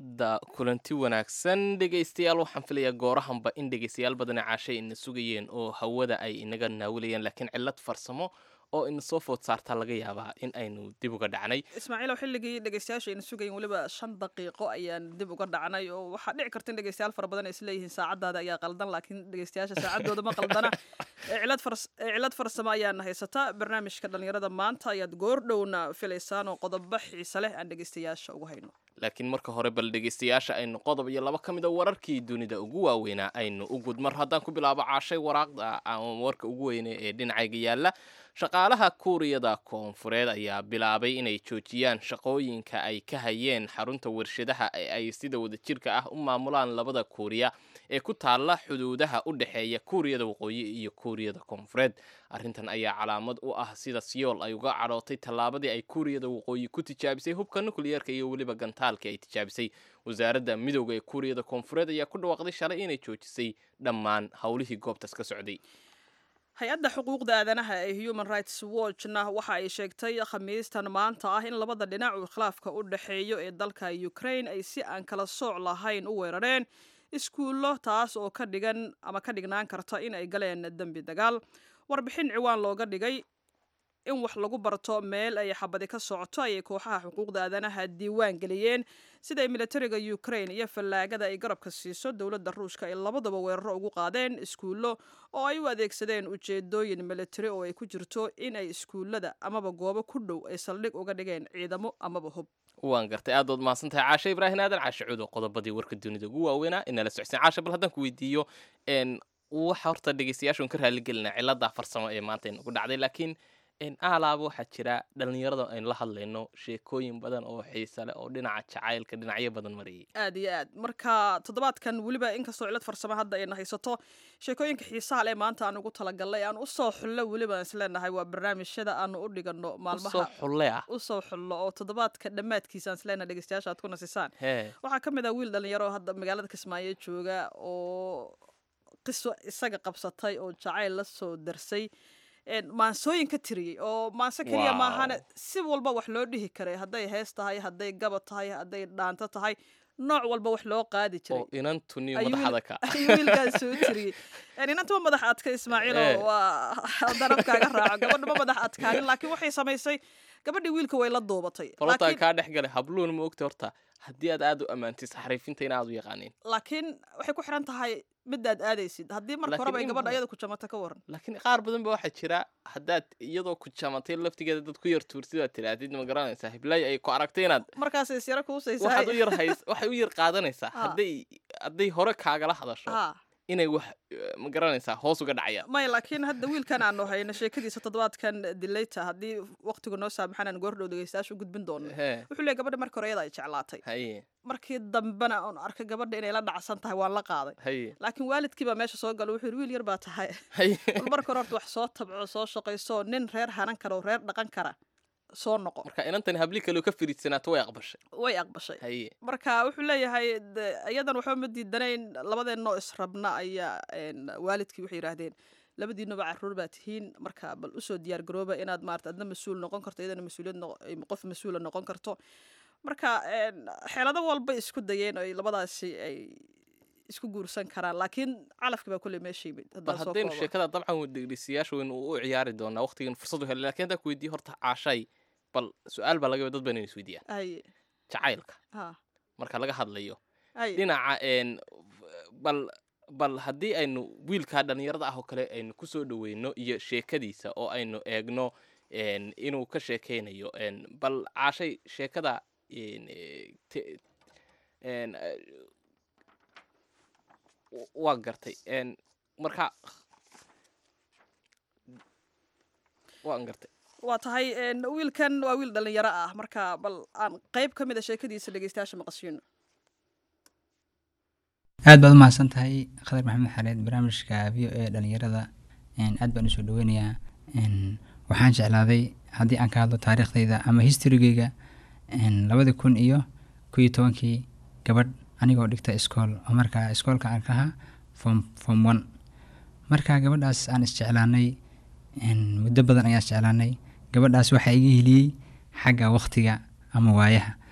da kulanti wanaagsan dhegaystayaal waxaan filayaa goorahanba in dhegaystayaal badani caashay ina sugayeen oo hawada ay inaga naawilayeen laakiin cillad farsamo oo ina soo food saartaa laga yaabaa in aynu dib uga dhacnay ismaaciilow xilligii dhegeystayaasha ayna sugayin weliba shan daqiiqo ayaan dib uga dhacnay oo waxaa dhici karta in dhegeystayaal fara badan ay isleeyihiin saacadaada ayaa qaldan laakiin dhegeystayaasha saacadooda ma qaldana ee cilad fars- ee cilad farsamo ayaana haysata barnaamijka dhallinyarada maanta ayaad goordhowna filaysaan oo qodobo xiise leh aan dhegeystayaasha ugu hayno laakiin marka hore bal dhegaystayaasha aynu qodob iyo laba ka mid a wararkii dunida ugu waaweynaa aynu u gudmar haddaan ku bilaabo caashay waraaqda ama warka ugu weyne ee dhinacayga yaalla shaqaalaha kuuriyada koonfureed ayaa bilaabay inay joojiyaan shaqooyinka ay ka hayeen xarunta warshadaha ee ay sida wadajirka ah u maamulaan labada kuuriya ee ku taalla xuduudaha u dhexeeya kuuriyada waqooyi iyo kuuriyada koonfureed arrintan ayaa calaamad u ah sida siyool ay uga cadhootay tallaabadii ay kuuriyada waqooyi ku tijaabisay hubka nukliyeerka iyo weliba gantaalka ay tijaabisay wasaaradda midowda ee kuuriyada koonfureed ayaa ku dhawaaqday shalay inay joojisay dhammaan howlihii goobtaas ka socday hay-adda xuquuqda aadanaha ee human rights watchna waxa ay sheegtay khamiistan maanta ah in labada dhinac uu khilaafka u dhexeeyo ee dalka ukraine ay si aan kala sooc lahayn u weerareen iskuullo taas oo ka dhigan ama ka dhignaan karta in ay galeen dembi dagaal warbixin ciwaan looga dhigay in wax lagu barto meel ay xabadi ka socoto ayay kooxaha xuquuqda aadanaha diiwaan geliyeen siday militariga ukraine iyo fallaagada ay garabka siiso dowladda ruushka ay labadaba weeraro ugu qaadeen iskuullo oo ay u adeegsadeen ujeedooyin militari oo ay ku jirto in ay iskuullada amaba goobo ku dhow ay saldhig uga dhigeen ciidamo amaba hub waan gartay aad ood mahadsantahay caashe ibraahim aadan caashe cudo qodobadii warka dunida ugu waaweynaa inala socodsiin caashe bal haddaan ku weydiiyo n waxa horta dhegeystayaashu ka raaligelinaa cilada farsamo ee maanta inagu dhacday laakiin aalaaba waxaa jira dhallinyarada aynu la hadlayno sheekooyin badan oo xiise leh oo dhinaca jacaylka dhinacyo badan marayay aad iyo aad marka toddobaadkan weliba inkastoo cilad farsamo hadda ayna haysato sheekooyinka xiisaha leh maanta aan ugu talagalnay aan usoo xullo weliba aan isleenahay waa barnaamijyada aanu u dhigano usoo maalmaha xulle ah usoo xullo oo toddobaadka dhammaadkiisa aan isleenahay dhegeystayaasha aad ku nasisaan hee waxaa ka mid ah wiil dhalinyaro oo hadda magaalada kismaayo jooga oo qiso isaga qabsatay oo jacayl la soo darsay een, maansooyin ka tiriyey oo maanse keliya Wow. maahane si walba wax loo dhihi karay hadday hees tahay hadday gaba tahay hadday dhaanto tahay nooc walba wax loo qaadi jiray oo inantuniyo ayuu wiil- madaxda ka ayuu wiilkaan soo tiriyey Een, inanta ma madax adka ismaaciil Eh. oo waa darabkaaga raaco gabadha ma madax adkaanin laakiin waxay samaysay gabadhii wiilka way la duubatay falotaa laakiin kaa dhex galay habluuna ma ogta horta haddii aad aad u ammaantid saxariifinta in aad u yaqaaniin laakiin waxay ku xiran tahay midaad aadaysid haddii marka Laakiin horeba ay in gabadha badan- ayada ku jamata ka waran laakiin qaar badan ba waxaa jira haddaad iyadoo ku jamatay laftigeeda dad ku yar tuurtid aad tidhaahdid ma garanaysaa hiblaayo ay ku aragtay inaad markaasay isyara kuusaysaa waxaad u yar hays waxay u yar qaadanaysaa Ah. hadday hadday hore kaagala hadasho ha inay wax eh, ma garanaysaa hoos uga dhacayaan maya laakiin hadda wiilkan aanu hayno sheekadiisa toddobaadkan dilayta haddii waqtigu noo saamaxan aan goordhow dhegeystayaasha u gudbin doono hee wuxuu leeyahy gabadha marka hore iyada ay jeclaatay haye markii dambena oon arkay gabadha inay la dhacsan tahay waan la qaaday haye laakiin waalidkii baa meesha soo gala wuxuu yidhi wiil yar baa tahay haye bal marka hore horta wax soo tabco soo shaqayso nin reer hanan kara oo reer dhaqan kara soo noqo marka inantan habli kaleo ka firiidsanaato way aqbashay way aqbashay haye marka wuxuu leeyahay de, iyadan waxba ma diidanayn labadeenoo israbna ayaa een, waalidkii waxay yidhaahdeen labadiinuba caruur baa tihiin marka bal usoo diyaar garooba inaad maarata adna mas-uul noqon karto iyadana mas-uuliyad noqo- ay qof mas-uula noqon karto marka een, xeelado walba isku dayeen ay labadaasi ay isku guursan karaan laakiin calafki baa kulley meesha yimid bal haddaan soo haddaynu koobo. sheekada dabcan dhegeystayaasha waynu u ciyaari doonaa waqtigan fursad u helay laakiin haddaan ku weydiiyo horta caashay bal su-aal baa laga yaaba dad baan inay isweydiiyaan ay jacaylka ha marka laga hadlayo ay dhinaca een bal bal haddii aynu wiilkaa dhallinyarada ah oo kale aynu ku soo dhoweyno iyo sheekadiisa oo aynu eegno een inuu ka sheekeynayo een bal caashay sheekada een eh, te- een eh, w- waa gartay een marka waan gartay waa tahay een, wiilkan waa wiil dhalinyaro ah marka bal aan qayb ka mid a sheekadiisa dhegeystayaasha maqashiino aad baad u mahadsan tahay khadar maxamed xareed barnaamijka v o a dhalinyarada een, aad baan usoo dhaweynayaa een, waxaan jeclaaday haddii aan ka hadlo taariikhdayda ama historygeyga een, labadii kun iyo kow iyo tobankii gabadh anigoo dhigta iskool oo markaa iskoolka aan ka ahaa form form one marka gabadhaas aan isjeclaanay een, muddo badan ayaan isjeclaanay gabadhaas waxaa iga heliyey xagga waqtiga ama waayaha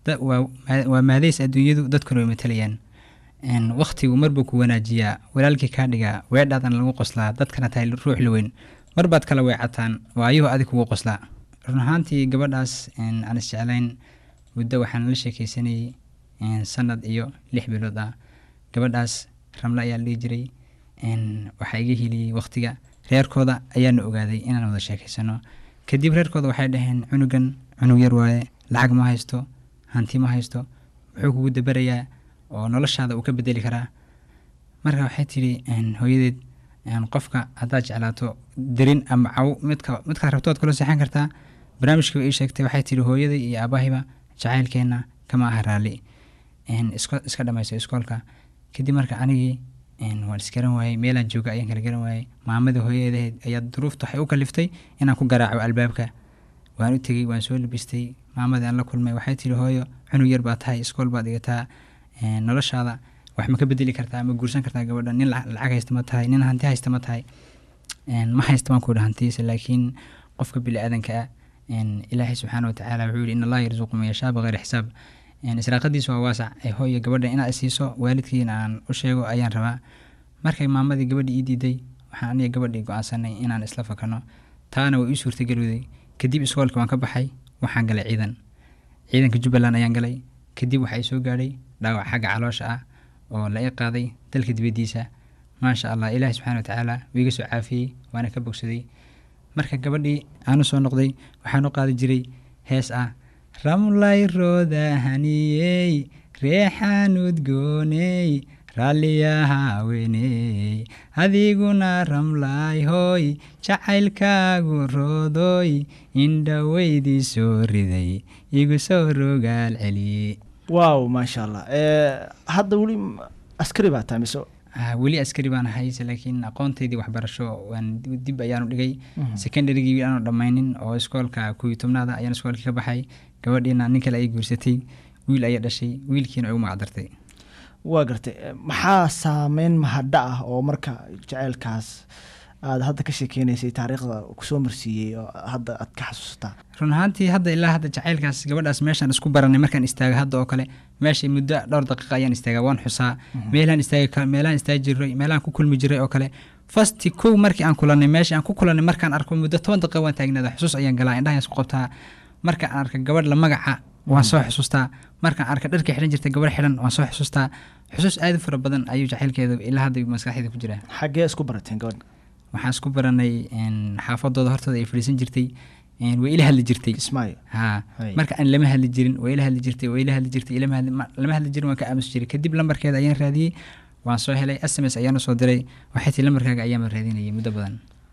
da- waa maa- waa maadeys adduunyadu dadkuna way matalayaan Een, waqtigu marbuu ku wanaajiyaa walaalkii kaa dhigaa weedhaadan lagu qoslaa dadkana tahay ruux la weyn marbaad kala weecataan waayuhu adig kugu qoslaa run ahaantii gabadhaas een, aan isjeclayn muddo waxaan la sheekeysanayay een, sanad iyo lix bilood ah gabadhaas ramle ayaa la dhihi jiray een, waxaa iga heliyey waqtiga reerkooda ayaana ogaaday inaan wada sheekeysano kadib reerkooda waxay dhaheen cunugan cunug yar waaye lacag ma haysto hanti ma haysto muxuu kugu dabarayaa oo noloshaada uu ka bedeli karaa marka waxay tidhi een, hooyadeed een, qofka haddaad jeclaato derin ama caw midka midkaad rabto waad kula seexan kartaa barnaamijkii ii sheegtay waxay tidhi hooyaday iyo aabbahiba jacaylkeenna kama aha raalli een, iska iska dhamayso iskoolka kadib marka anigii een, waan isgaran waayey meelaan jooga ayaan kala garan waayey maamadii hooyadeed ayaa duruufta waxay u kaliftay inaan ku garaaco albaabka waan u tegey waan soo labistay maamadii aan la kulmay waxay tihi hooyo cunug yar baa tahay iskool baad dhigataa een, noloshaada wax ma ka bedeli kartaa ma guursan kartaa gabadha nin lac- lacag haysta ma tahay nin hanti haysta ma tahay een, ma haysta baan ku idhi hantiisa laakiin qofka bini aadanka ah een, ilaahay subxaana watacaala wuxuu yihi in allaha yarzuqu man yashaa bikayri xisaab een, israaqadiisu waa waasac ee hooyo gabadha inaad isiiso waalidkiina aan u sheego ayaan rabaa markay maamadii gabadhii ii diiday waxaan aniga gabadhii go-aansanay inaan isla fakano taana way ii suurtagelowday kadib iskoolka waan ka baxay waxaan galay ciidan ciidanka jubbaland ayaan galay kadib waxaa ii soo gaadhay dhaawac xagga caloosha ah oo la ii qaaday dalka dibaddiisa maasha allah ilaahi subxaana watacaala wuu iga soo caafiyey waana ka bogsaday marka gabadhii aanu soo noqday waxaan u qaadi jiray hees ah ramlay rooda haniyey reexaan udgooney raalliyaha haweeney adiguna ramlay hooy jacaylkaagu roodoy indhaweydii soo riday igu soo rogaal celiyey waaw maasha allah Eh, hadda weli m- askari baa tahay mise Ah, weli askari baan hayse laakiin aqoontaydii waxbarasho waan dib- dib ayaanu dhigay secondarygii aanu dhammaynin oo iskoolka kuwi tobnaada ayaan iskoolkii ka baxay gabadhiina nin kale ay guursatay wiil ayay dhashay wiilkiina ay u magacdartay waa gartay Eh, maxaa saameyn mahadha ah oo marka jaceylkaas aad hadda ka sheekeynaysay taariikhda kusoo marsiiyey oo hadda aad ka xasuusataa run ahaantii hadda ilaa hadda jacaylkaas gabadhaas meeshaan isku baranay markaan istaaga hadda oo kale meeshay muddo dhowr daqiiqa ayaan istaagaa waan xusaa meelaan istaagi kar- meelaan istaagi jiray meelaan ku kulmi jiray oo kale fasti kow markii aan kulanay meeshii aan ku kulanay markaan arko muddo toban daqiiqa waan taagnaada xusuus ayaan galaa indhahaan isku qabtaa markaan arka gabadh la magaca waan soo xusuustaa markaan arka dharka xidhan jirta gabadh xidhan waan soo xusuustaa xusuus aad u fara badan ayuu jacaylkeeda ilaa hadda maskaxdeeda ku jiraa xaggee isku barateen gabadha waxaan isku baranay een, xaafadooda hortooda ay fadhiisan jirtay een, way ila hadli jirtay kismaayo haa Hay. marka aan lama hadli jirin way ila hadli jirtay way ila hadli jirtay ilama hadli ma- lama hadli jirin waan ka aamusi jiray kadib lambarkeeda ayaan raadiyey waan soo helay s m s ayaan usoo diray waxay tii lambarkaaga ayaama raadinayay muddo badan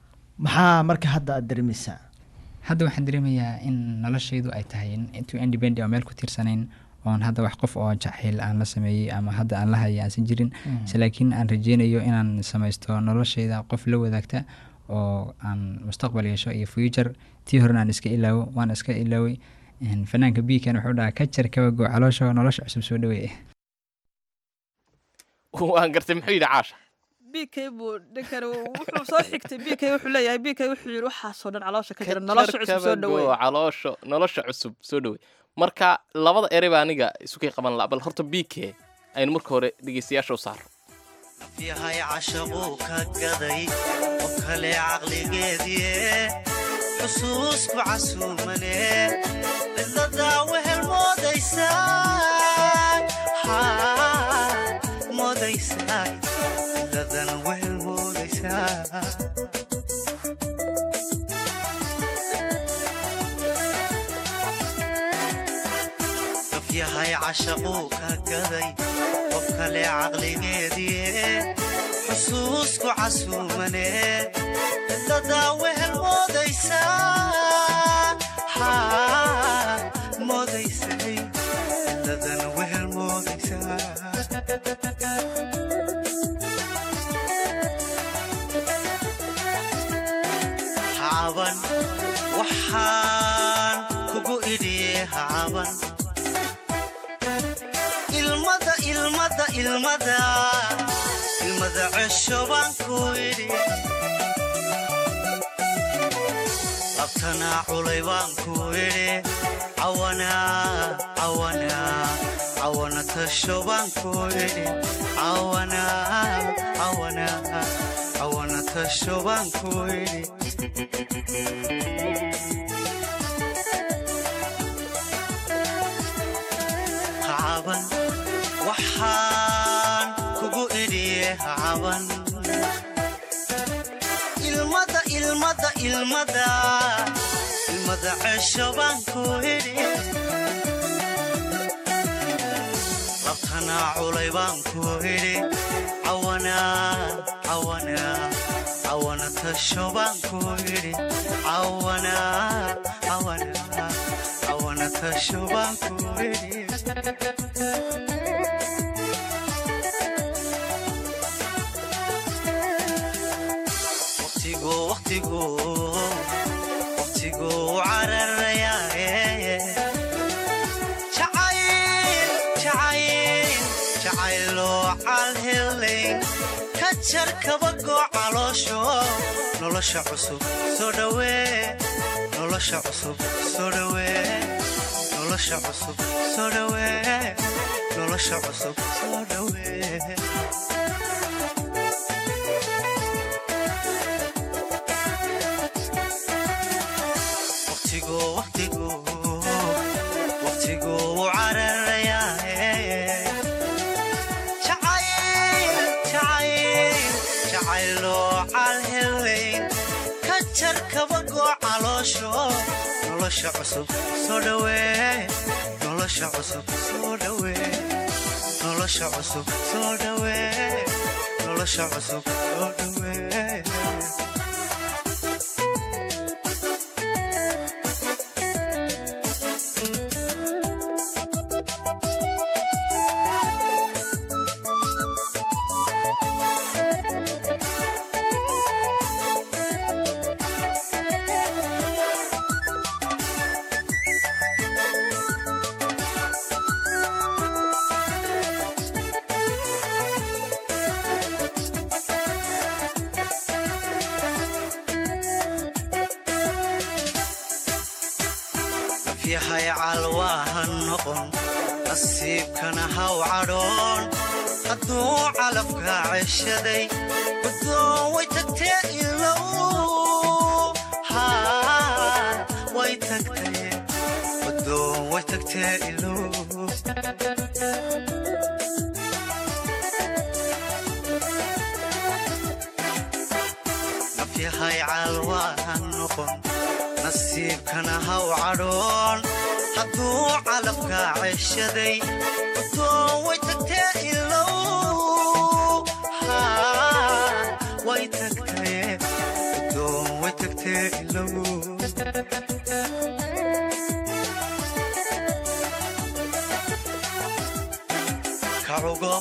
maxaa marka hadda aad dareemaysaa hadda waxaan dareemayaa in noloshaydu ay tahay intuu independent oo meel ku tiirsanayn oon hadda wax qof oo jacayl aan la sameeyey ama hadda aan la hayay aansan jirin se laakiin aan rajeynayo inaan samaysto noloshayda qof la wadaagta oo aan mustaqbal yeesho iyo future tii horena aan iska ilaawo waan iska ilaaway Een, fanaanka biikan wuxuu dhahaa ka jar kabago caloosha nolosha cusub soo dhaweeye waan gartay muxuu yidhi caasha b k buu ninkan wuxuu soo xigtay b k wuxuu leeyahay b k wuxuu yidhi waxaasoo dhan caloosha ka jira nolosha cusub soo dhaweey caloosho nolosha cusub soo dhawey marka labada erey baa aniga isukay qaban la bal horta b k aynu marka hore dhegeystayaasha u saaro yahay cashaquu ka gaday oo kale caqligeedie xusuusku casuumane cidladaa wehel moodaysaa Haa, moodaysaa cidladan wehel moodaysaa qof yahay cashaquu ka gaday qof kale caqligeedie xusuusku casuumane cidladaa wehel moodaysaa Haa, moodaysay cidladan wehel moodaysaa hacaban waxaan kugu idhiye hacaban ilmada ilmada ilmada ilmada cesho baan ku idhi labtanaa culay baan ku idhi cawanaa cawanaa cawana tasho baan ku idhi cawanaa cawanaa cawana tasho baan ku idhi hacaban waxaan kugu idhiye hacaban ilmada ilmada ilmada ilmada cesho baan ku idhi labtanaa culay baan ku idhi cawanaa cawanaa cawana tasho baan ku idhi cawanaa cawanaa cawana tasho baan ku idhi waqtigu waqtigu waqtigu cararayaaye jacayl jacayl jacayloo calhelayn ka jar kabagoo caloosho nolosha cusub soo dhawee nolosha cusub soo dhawee nolosha cusub soo dhawee nolosha cusub soo dhawee waqtigu waqtigu waqtigu cararayaaye jacayl jacayl jacayloo calhelayn ka jar kabagoo caloosho nolosha cusub soo dhawee nolosha cusub soo dhawee nolosha cusub soo dhawee nolosha cusub soo dhawee yahay calwaaha noqon nasiibkana haw cadhoon hadduu calafka ceshaday guddoon way tagtee ilow haa way tagtee guddoon way tagtee ilow nafyahay calwaaha noqon nasiibkana haw cadhoon hadduu calafka ceshaday guddoon way tagtee ilow haa way tagtee guddoon way tagtee ilow kacugo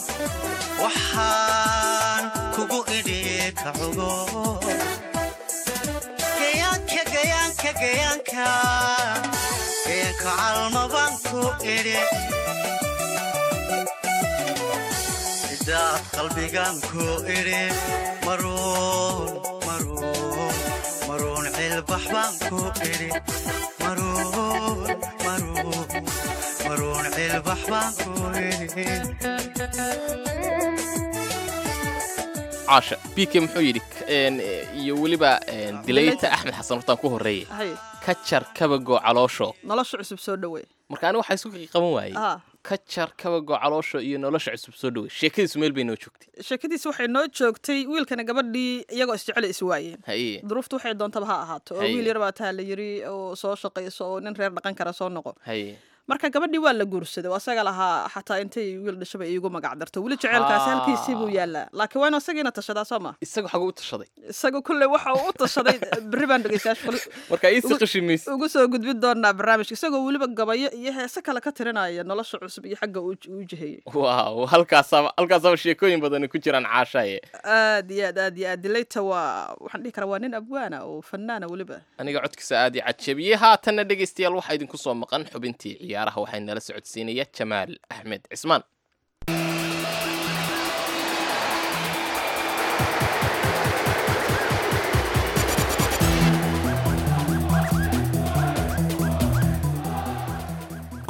waxaan kugu idhi kacugo gayaanka gayaanka gayaanka gayaanka calmabaan ku idhi cidaad qalbigaan ku idhi maruun maruun maruun cilbax baan ku idhi maruun maruun maruun cilbax baan ku idhi caasha bike muxuu yidhi een, iyo weliba een, dilayta axmed xasan hortaan ku horreeye hay ka jar kabagoo caloosho nolosha cusub soo dhawey marka aniga waxaa isku qaban waayey ah ka jar kabagoo caloosho iyo nolosha cusub soo dhawey sheekadiisu meel bay noo joogtay sheekadiis waxay noo joogtay wiilkana gabadhii iyagoo isjecel is waayeen haye duruuftu waxay doontaba ha ahaato oo Haye. wiil yar baa taa la yiri oo soo shaqayso oo nin reer dhaqan kara soo noqo haye marka gabadhii waa la guursaday oo asaga lahaa xataa intay wiil dhashaba iigu magac darto weli jeceelkaasi Ah. halkiisii buu yaalaa laakiin waa inu asagiina tashadaa soo ma isaga xagu u tashaday isaga kulle waxa uu u tashaday berri baan dhegeystayaasha kale marka iisi qashimaysa ugu soo gudbin doonaa barnaamijka isagoo weliba gabayo iyo heese kale ka tirinaya nolosha cusub iyo xagga uu uu jiheeyey waaw halkaasaaba halkaasaaba sheekooyin badani ku jiraan caashaaye aad iyo aad aad iyo aad dilayta waa waxaan dhihi karaa waa nin abwaana oo fanaana weliba aniga codkiisa aad ii cajabiyey haatanna dhegaystayaal waxaa idinku soo maqan xubintii ciyaaraha waxaa nala socodsiinaya jamaal axmed cismaan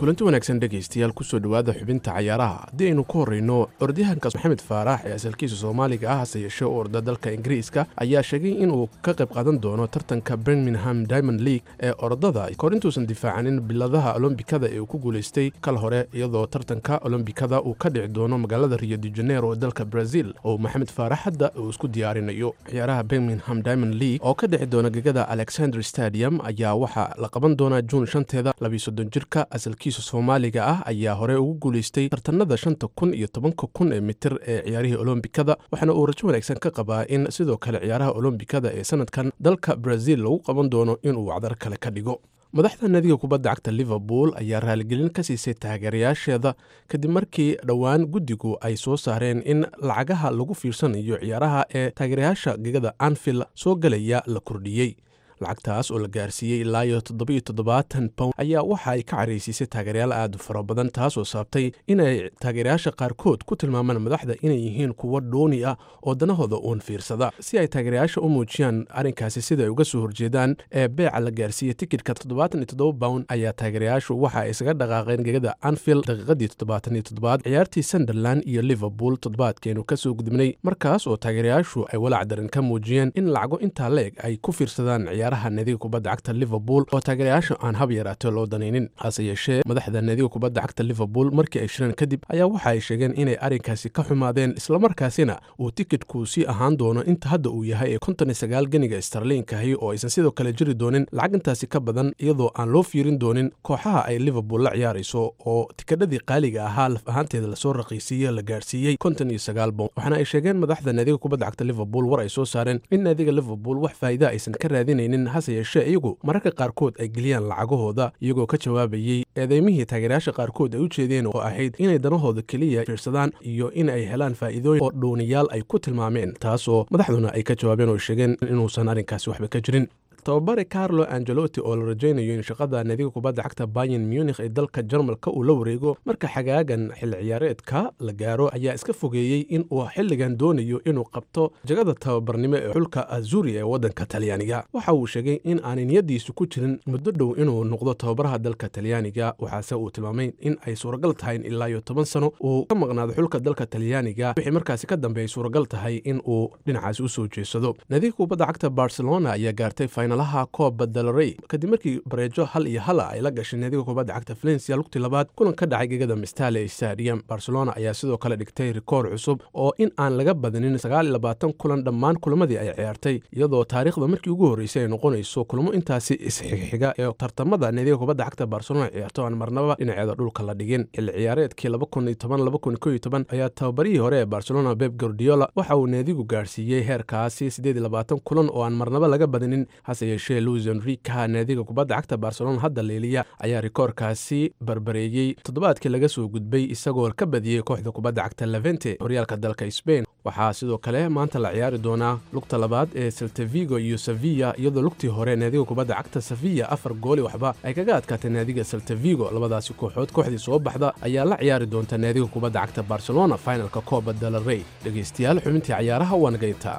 kulanti wanaagsan dhegaystayaal kusoo dhowaada xubinta cayaaraha haddii aynu ku horrayno orodyahanka maxamed faarax ee asalkiisa soomaaliga ah hase yeeshee u orda dalka ingiriiska ayaa sheegay inuu ka qayb qaadan doono tartanka birmingham diamond league ee orodada kahor intuusan difaacanin biladaha olombikada ee uu ku guulaystay kal hore iyadoo tartanka olombikada uu ka dhici doono magaalada rio de janeiro ee dalka brazil oo maxamed faarax hadda uu isku diyaarinayo ciyaaraha birmingham diamond league oo ka dhici doona gegada alexander stadium ayaa waxaa la qaban doonaa juun shanteeda labiyo soddon jirka asalkiisa soomaaliga ah ayaa hore ugu guulaystay tartanada shanta kun iyo tobanka kun ee mitir ee ciyaarihii olombikada waxaana uu rajo wanaagsan ka qabaa in sidoo kale ciyaaraha olombikada ee sanadkan dalka brazil lagu qaban doono inuu wacdar kale ka dhigo madaxda nadiga kubadda cagta liverpool ayaa raaligelin ka siisay taageerayaasheeda kadib markii dhowaan guddigu ay soo saareen in lacagaha lagu fiirsanayo ciyaaraha ee taageerayaasha gegada anfield soo galaya la kordhiyey lacagtaas oo la gaarsiiyey ilaa iyo toddobiyo toddobaatan pound ayaa waxa ay ka caraysiisay taageerayaal aad u fara badan taasoo saabtay inay taageerayaasha qaarkood ku tilmaamaan madaxda inay yihiin kuwo dhooni ah oo danahooda uun fiirsada si ay taageerayaasha u muujiyaan arrinkaasi sida ay uga soo horjeedaan ee beeca la gaarsiiyey tikidhka toddobaatan iyo toddoba pound ayaa taageerayaashu waxa ay isaga dhaqaaqeen gegada anfield daqiiqadii toddobaatan iyo toddobaad ciyaartii sunderland iyo liverpool toddobaadkeenu ka soo gudubnay markaas oo taageerayaashu ay walaac daran ka muujiyeen in lacago intaa leeg ay ku fiirsadaan ciyaaraha naadiga kubadda cagta liverpool oo taageerayaasha aan hab yaraatee loo danaynin hase yeeshee madaxda naadiga kubadda cagta liverpool markii ay shireen kadib ayaa waxa ay sheegeen inay arrinkaasi ka xumaadeen islamarkaasina uu tikidhku sii ahaan doono inta hadda uu yahay ee konton iyo sagaal geniga starliinkahi oo aysan sidoo kale jiri doonin lacag intaasi ka badan iyadoo aan loo fiirin doonin kooxaha ay liverpool la ciyaarayso oo tikadhadii qaaliga ahaa laf ahaanteeda lasoo raqiisiiye la gaarsiiyey konton iyo sagaal bon waxaana ay sheegeen madaxda naadiga kubadda cagta liverpool war ay soo saareen in naadiga liverpool wax faa'iida aysan ka raadinaynin hase yeeshee iyagu mararka qaarkood ay geliyaan lacagahooda iyagoo ka jawaabayey eedeymihii taageerayaasha qaarkood ay u jeedeen oo ahayd inay danahooda keliya fiirsadaan iyo in ay helaan faa'iidooyin oo dhuuniyaal ay ku tilmaameen taasoo madaxduna ay ka jawaabeen oo sheegeen inuusan arrinkaasi waxba ka jirin tababare carlo angelotti oo la rajaynayo in shaqada naadiga kubadda cagta bayan munikh ee dalka jarmalka uu la wareego marka xagaagan xilli ciyaareedka la gaaro ayaa iska fogeeyey in uu xilligan doonayo inuu qabto jagada tababarnimo ee xulka azuri ee waddanka talyaaniga waxa uu sheegay in aanay niyadiisu ku jirin muddo dhow inuu noqdo tababaraha dalka talyaaniga waxaase uu tilmaamay in ay suuragal tahay in ilaa iyo toban sano uu ka maqnaado xulka dalka talyaaniga wixii markaasi ka dambe ay suuragal tahay in uu dhinacaasi u soo jeesado naadiga kubadda cagta barcelona ayaa gaartay laha kooba dalrey kadib markii bareejo hal iyo hala ay la gashay naadiga kubadda cagta valencia lugtii labaad kulan ka dhacay gegada mistale stadium barcelona ayaa sidoo kale dhigtay rikoor cusub oo in aan laga badinin sagaal iyo labaatan kulan dhammaan kulamadii ay ciyaartay iyadoo taariikhda markii ugu horreysay ay noqonayso kulamo intaasi isxigxiga ee tartamada naadiga kubadda cagta barcelona ciyaarto aan marnaba dhinaceeda dhulka la dhigin xilli ciyaareedkii laba kun iyo toban laba kun iyo kow iyo toban ayaa tababarihii hore ee barcelona beb gordiola waxa uu naadigu gaarsiiyey heerkaasi siddeed iyo labaatan kulan oo aan marnaba laga badinin hase yeeshee luis enrika naadiga kubadda cagta barcelona hadda leeliya ayaa rikoorkaasi barbareeyey toddobaadkii laga soo gudbay isagoo ka badiyey kooxda kubadda cagta levente horyaalka dalka sbain waxaa sidoo kale maanta la ciyaari doonaa lugta labaad ee seltavigo iyo sevilla iyadoo lugtii hore naadiga kubadda cagta sevilla afar gooli waxba ay kaga adkaatay naadiga seltavigo labadaasi kooxood kooxdii soo baxda ayaa la ciyaari doonta naadiga kubadda cagta barcelona finalka kooba dalarey dhegaystayaal xubintii cayaaraha waa nagayntaa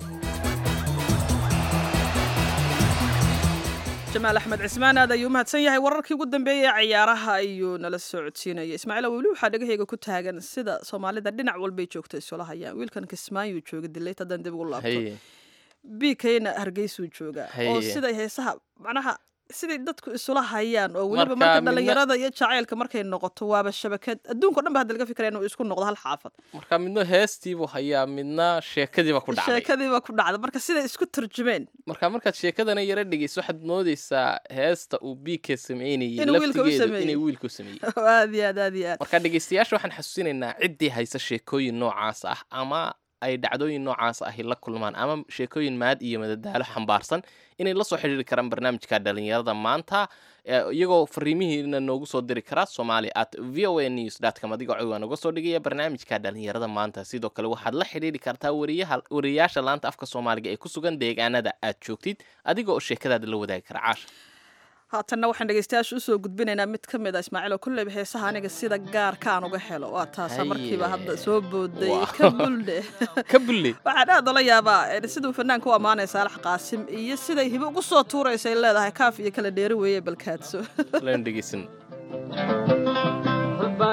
jamaal axmed cismaan aad ayuu mahadsan yahay wararkii ugu dambeeyey ee ciyaaraha ayuu nala soo codsiinaya ismaaciil weli waxaa dhegahayga ku taagan sida soomaalida dhinac walbay joogto isula hayaan wiilkan kismaayuu jooga dilayt haddaan dib ugu laabto bikayna hargeysuu joogaa oo siday heesaha macnaha siday dadku isula hayaan oo weliba marka dhalinyarada iyo jacaylka markay noqoto waaba shabakad adduunka o dhan ba hadda laga fikiraya inuu isku noqdo hal xaafad marka midna heestiibuu hayaa midna sheekadiiba ku dhacday sheekadiiba ku dhacda marka siday isku turjumeen marka markaad sheekadana yara dhegeyso waxaad moodeysaa heesta uu biika sameynayay Inuu wiilka u laftigeedu sameeyey. inay wiilku sameeyey aad iyo aad aad iyo aad marka dhegeystayaasha waxaan xasuusinaynaa ciddii haysa sheekooyin noocaas ah ama ay dhacdooyin noocaas ahi la kulmaan ama sheekooyin maad iyo madadaalo xambaarsan inay la soo xidhiiri karaan barnaamijka dhalinyarada maanta eh, iyagoo fariimihiina noogu soo diri karaa somali at v o a news com adigoo codwaa noga soo dhigaya barnaamijka dhalinyarada maanta sidoo kale waxaad la xidhiiri kartaa wariyaha wariyaasha laanta afka soomaaliga ee ku sugan deegaanada aad joogtid adiga oo sheekadaada la wadaagi kara caasha haatanna waxaan dhegeystayaasha usoo gudbinaynaa mid ka mid a ismaaciil oo kolleyba heesaha aniga sida gaarka aan uga helo waa taasa markiiba hadda soo booday Wow. ka buldhe ka bulle waxaan aad ola yaabaa eh, siduu fanaanka u ammaanaya saalax qaasim iyo siday hibo ugu soo tuuraysa ay leedahay kaaf iyo kala dheeri weeye balkaadso lan dhegeysan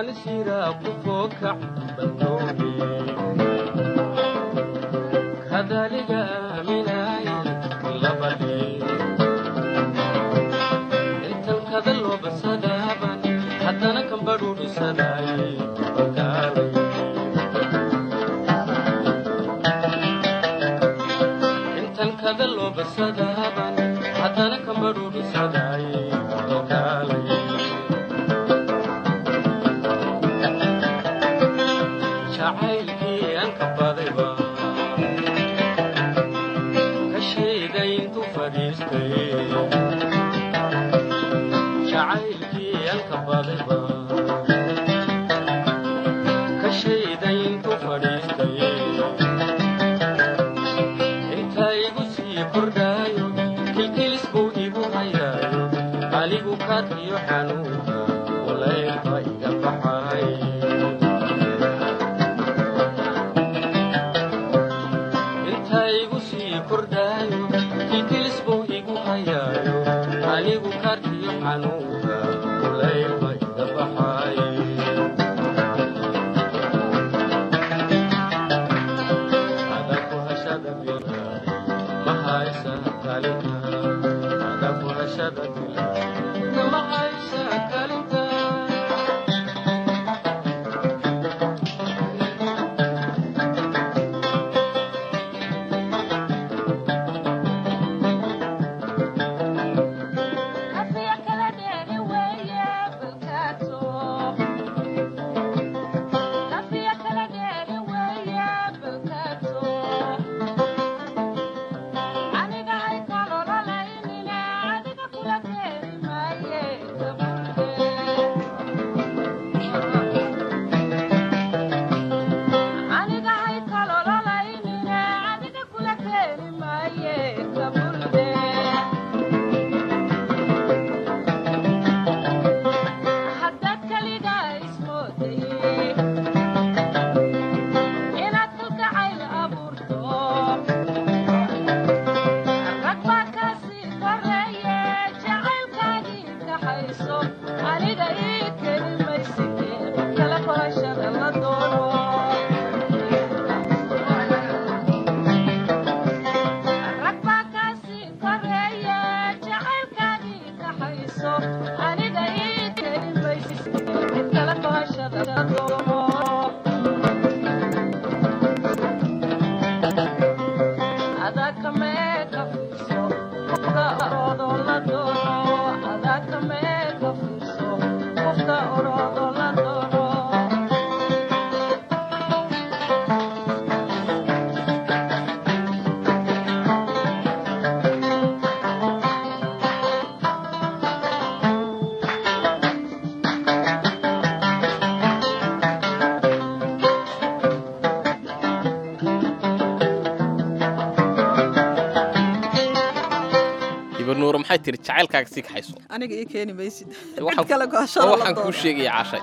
ibanuur maxay tiri jacaylkaaga sii kaxayso aniga ii keeni maysid Waxaan- cid kale gooshala waxaan kuu sheegaya cashay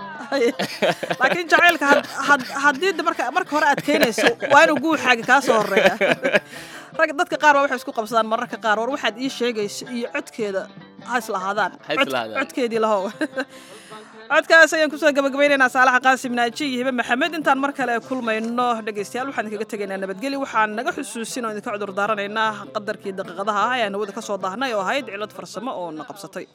laakiin jacaylka had- had- haddii de marka marka hore aad keenayso waa inuu guuxaaga kaa soo horeeya rag dadka qaar baa waxay isku qabsadaan mararka qaar war waxaad ii sheegayso iyo codkeeda ha islahaadaan Ha Cod- islahaadaan. codkeedii lahow codkaas ayaan kusoo gabagabaynaynaa saalaxa qaasim naaji iyo hibe maxamed intaan mar kale kulmayno dhegaystayaal waxaan idinkaga tegaynaa nabadgelyo waxaan naga xusuusin oo idinka cudur daaranaynaa qadarkii daqiiqadaha ah ayaan hawada ka soo daahnay oo ahayd cilad farsamo oo na qabsatay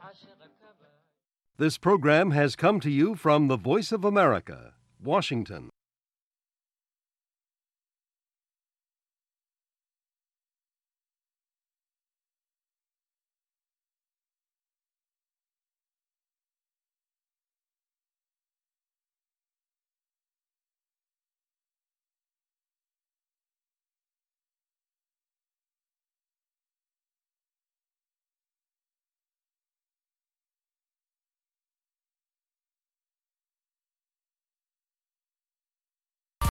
This program has come to you from the Voice of America, Washington.